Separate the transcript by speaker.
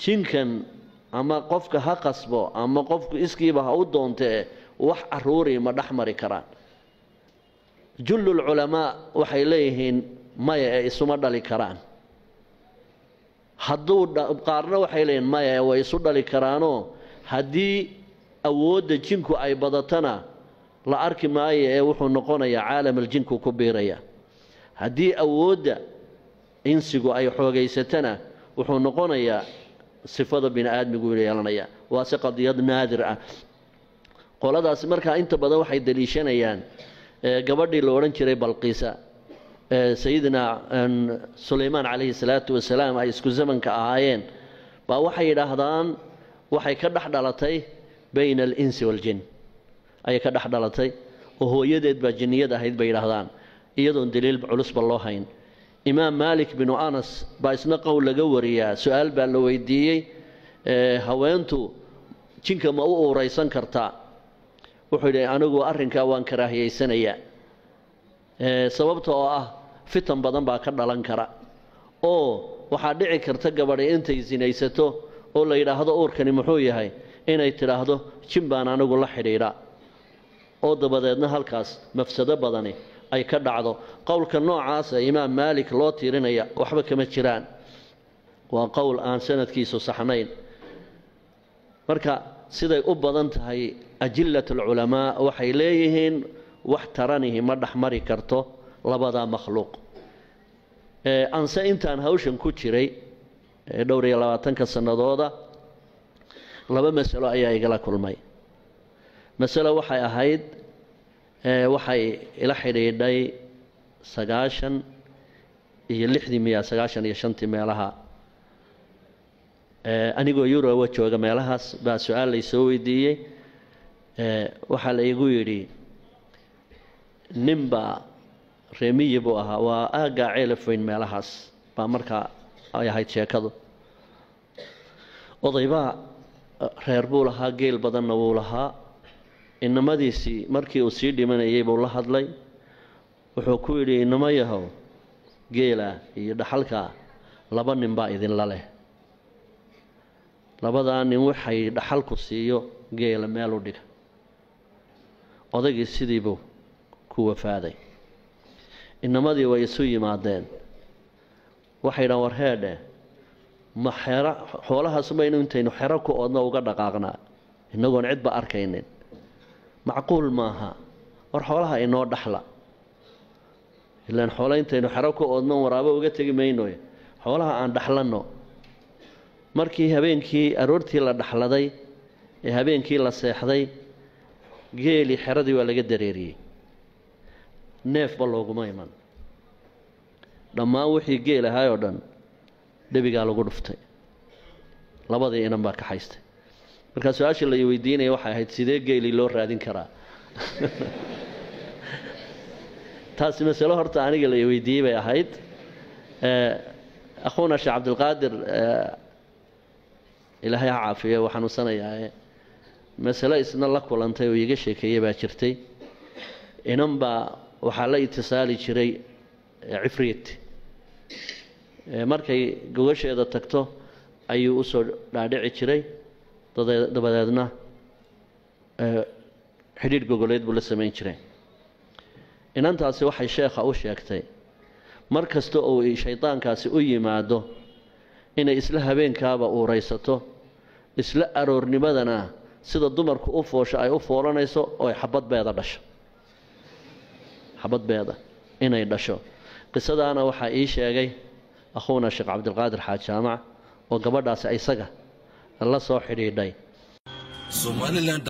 Speaker 1: jinkan ama qofka ha qasbo ama qofku iskiiba ha u doontee wax caruuri ma dhex mari karaan jullulculamaa waxay leeyihiin maya ee isuma dhali karaan hadduu qaarna waxay leeyihiin maya ee way isu dhali karaanoo haddii awoodda jinku ay badatana la arki maayo ee wuxuu noqonayaa caalamal jinku ku biiraya haddii awoodda insigu ay xoogaysatana wuxuu noqonayaa sifada bini aadmigu yeelanaya waa si qadiyad naadir ah qoladaasi markaa inta badan waxay daliishanayaan gabadhii la odhan jiray balqiisa sayidina sulaymaan calayhi salaatu wasalaam ay isku zamanka ahaayeen baa waxay yidhaahdaan waxay ka dhex dhalatay bayna alinsi waaljin ayay ka dhex dhalatay oo hooyadeed baa jinniyad ahayd bay yidhaahdaan iyadoon daliil culusba loo hayn imaam maalik binu anas baa isna qowl laga wariyaa su-aal baa la weydiiyey haweentu jinka ma u uuraysan kartaa wuxuu yidhi anigu arrinkaa waan karaahiyaysanayaa sababta oo ah fitan badan baa ka dhalan kara oo waxaa dhici karta gabadhi intay sinaysato oo la yidhaahdo uurkani muxuu yahay inay tidhaahdo jin baan anigu la xidhiidha oo dabadeedna halkaas mafsado badani ay ka dhacdo qowlka noocaasa imaam maalik loo tirinaya waxba kama jiraan waa qowl aan sanadkiisu saxnayn marka siday u badan tahay ajillat alculamaa waxay leeyihiin wax taranihi ma dhexmari karto labadaa makhluuq anse intaan hawshan ku jiray dhowr iyo labaatanka sannadooda laba masalo ayaa igala kulmay masalo waxay ahayd waxay ila xidhiidhay sagaashan iyo lixdii miya sagaashan iyo shantii meelaha anigoo yuroba jooga meelahaas baa su-aal laysoo weydiiyey waxaa la igu yidhi ninbaa reemiyi buu ahaa waa aaggaa ceelafoyn meelahaas baa markaa ay ahayd sheekadu odaybaa reer buu lahaa geel badanna wuu lahaa inamadiisii markii uu sii dhimanayay buu la hadlay wuxuu ku yidhi inamo yahow geela iyo dhaxalkaa laba nin baa idinla leh labadaa nin waxay dhaxalku siiyo geela meel u dhiga odaygii sidiibuu ku wafaaday inamadii way isu yimaadeen waxay dhahan war heedhe ma xero xoolahaas maynu intaynu xero ku oodna uga dhaqaaqnaa innagoon cidba arkaynin macquul maaha war xoolaha inoo dhaxla ilaan xoole intaynu xero ku oodno waraabo uga tegi maynoy xoolaha aan dhaxlanno markii habeenkii aroortii la dhaxladay ee habeenkii la seexday geelii xeradii waa laga dareeriyey neefba looguma iman dhammaan wixii geel ahaay oo dhan dhebigaa lagu dhuftay labadii inan baa kaxaystay markaa su-aashii la weydiinaya waxay ahayd sidee geelii loo raadin karaa taasi masalo horta aniga la weydiiyey bay ahayd akhuuna sheekh cabdilqaadir ilaahay ha caafiyo waa xanuunsanayaa masalo isna la kulantay oo iiga sheekeeye baa jirtay inan baa waxaa la itisaali jiray cifriit markay gogasheeda tagto ayuu usoo dhaadhici jiray dabadeedna xidhiidh gogoleed buu la samayn jiray inantaasi waxay sheekha u sheegtay mar kasta oo shaydaankaasi u yimaado inay isla habeenkaaba uuraysato isla aroornimadana sida dumarku u foosho ay u foolanayso oo ay xabadbeeda dhasho xabadbeeda inay dhasho qisadaana waxaa ii sheegay akhuuna sheekh cabdilqaadir xaaj jaamac oo gabadhaasi isaga la soo xidhiidhay